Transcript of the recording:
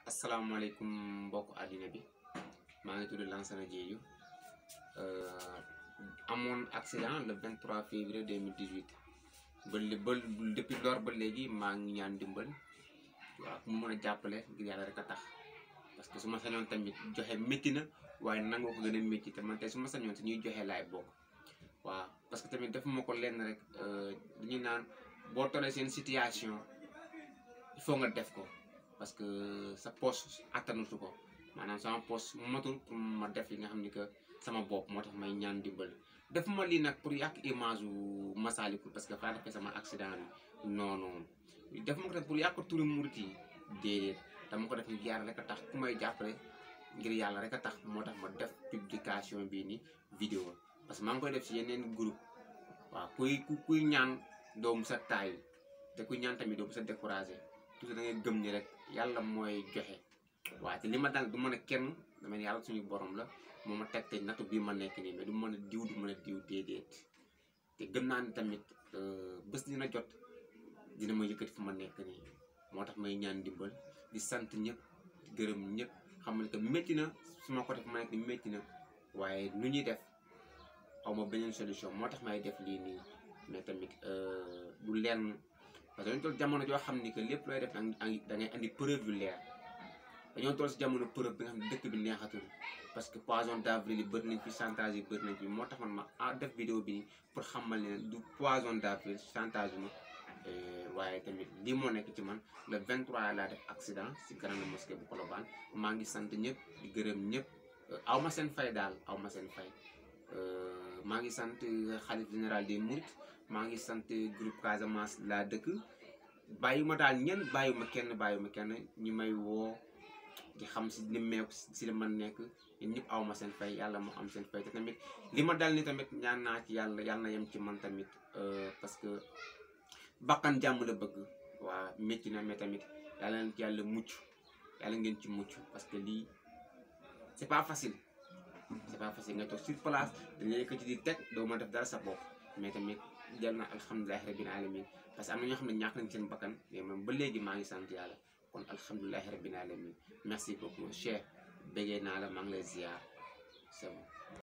asalaamaaleykum mbokk àddina bi maa ngi tudd Lansana Diédhiou amoon accident le 23 février 2018 ba li ba depuis lors ba léegi maa ngi ñaan dimbal waaw ku mu mën a jàppale ngir yàlla rek a tax parce que su ma sañoon tamit joxe métti na waaye nangoo ko gën a métti te man tey su ma sañoon si ñuy joxe laay bokk waaw parce que tamit defuma ko lenn rek dañuy naan boo tollee seen situation il faut nga def ko parce que sa poche attanutu ko maanaam sama poche matul pour ma def li nga xam ni que sama bopp moo tax may ñaan dimbal defuma lii nag pour yàq image u Massalikul parce que faa defee sama accident bi non non def ma ko def pour yàq turu murit yi déedéet dama ko def ngir yàlla rek a tax ku may jàppale ngir yàlla rek a tax moo tax ma def publication bii ni vidéo parce que maa ngi koy def si yeneen groupe waaw kuy kuy ñaan doomu sa taay te kuy ñaan tamit doomu sa découragé toujours da ngay gëm ni rek yàlla mooy joxe waaye te li ma dal du mën a kenn dama ne yàlla suñu borom la moo ma teg te nattu bii ma nekk nii mais du mën a diw du mën a diw déedéet te gëm naa ni tamit bés dina jot dina ma yëkkati fu ma nekk nii moo tax may ñaan dimbal di sant ñëpp di gërëm ñëpp xam ne que métti na su ma ko def ma nekk ni métti na waaye nu ñuy def aw ma beneen solution moo tax may def lii nii mais tamit du lenn parce que dañu toll jamono joo xam ni que lépp looy def da ngay andi preuve yu leer dañoo toll si jamono preuve bi nga xam ne dëkk bi neexatul parce que poisson d'avril yi bëri nañ fi chantage yi bëri nañ fi moo tax man ma ah def vidéo bi pour xamal ne du poisson d'avril chantage ma waaye tamit lii moo nekk ci man le 23 laa def accident si grande mosquée bu Colobane maa ngi sant ñëpp di gërëm ñëpp aw ma seen fay daal aw ma seen fay maa ngi sant xalif général des Mourides maa ngi sant groupe Casamance laa dëkk bàyyi ma daal ñenn bàyyi ma kenn bàyyi ma kenn ñi may woo di xam si li meew si li man nekk yéen ñëpp aw ma seen fay yàlla moo am seen fay te tamit li ma dal ni tamit ñaan naa ci yàlla yàlla na yem ci man tamit parce que bakkan jàmm la bëgg waa métti na mais tamit yàlla na ci yàlla mucc yàlla ngeen ci mucc parce que lii c'est pas facile c'est pas facile nga toog sur place dañ lay yëkkati di teg doo ma def dara sa bopp mais tamit jël na alhamdulilahi rabbil alamin parce que am na ñoo xam ne ñàkk nañ seen bakkan mais man ba léegi maa ngi sant yàlla kon alhamdulilahi rabbil alamin merci beaucoup cher béggee naa la maa ngi lay ziar c'est bon